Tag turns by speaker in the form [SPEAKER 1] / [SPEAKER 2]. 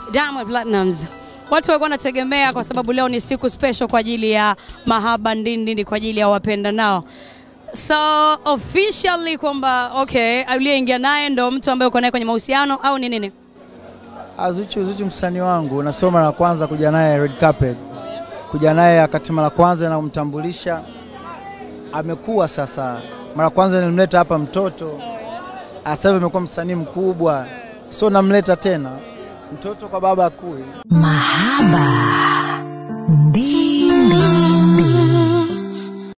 [SPEAKER 1] Diamond Platnumz. Watu walikuwa wanategemea kwa sababu leo ni siku special kwa ajili ya mahaba ndindindi kwa ajili ya wapenda nao. So officially kwamba okay, aliyeingia naye ndo mtu ambaye uko naye kwenye mahusiano au ni nini?
[SPEAKER 2] Ah, Zuchu, Zuchu msanii wangu, nasoma mara ya kwanza kuja naye red carpet, kuja naye wakati mara kwanza namtambulisha, amekuwa sasa. Mara kwanza nilimleta hapa mtoto, Ah, sasa hivi amekuwa msanii mkubwa, so namleta tena mtoto kwa baba akui.
[SPEAKER 3] Mahaba ndindi.